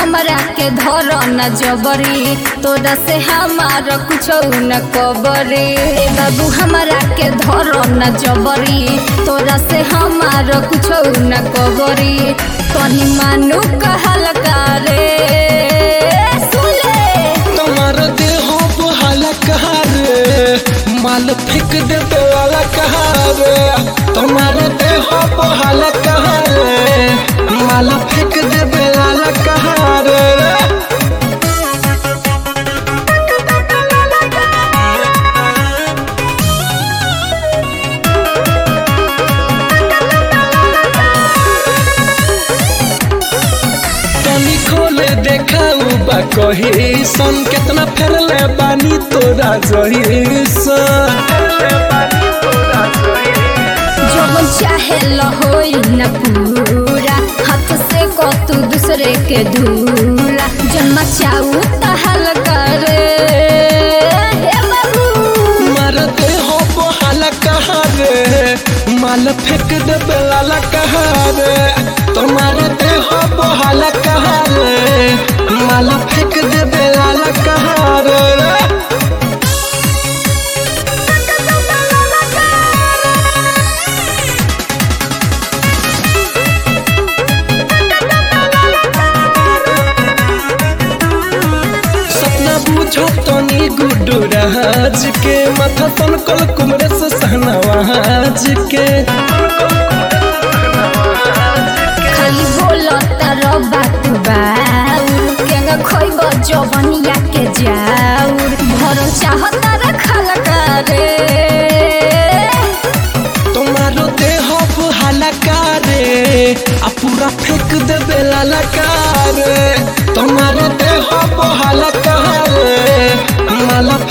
हमरा के धर न जबरी तोरा से हमार कुछ न कबरी ए बाबू हमरा के धर न जबरी तोरा से हमार कुछ न कबरी तनी मानू कहल करे सुले तुम्हार देह बहाला कहा रे माल फेंक देवे वाला कहा रे तुम्हार देह बहाला कहा रे माल फेंक देवे वाला कहा रे तनी खोले देखाऊ बा कही सन केतना फेरले बानी तोरा जही सन जवन चाहे लहोई न पूरा हाथ से को तू दूसरे के धूरा जन्म चाऊ तहल करे हे बाबू मार देह बहाला कहा रे माल फेंक देवे वाला कहा रे तुम्हार देह बहाला कहा रे माल फेंक देवे वाला कहा रे सपना बुझो तनी गुड्डू राज के माथा तन कल कुमरे से सहनावाज के खाली बोलो तारो बात बाउर केंगा खोइब जवनिया के जाउर भरो चाहता रखल करे तुम्हारो देह बहाला कारे आ पूरा फेंक देवे लाला कारे तुम्हारो देह बहाला कारे माला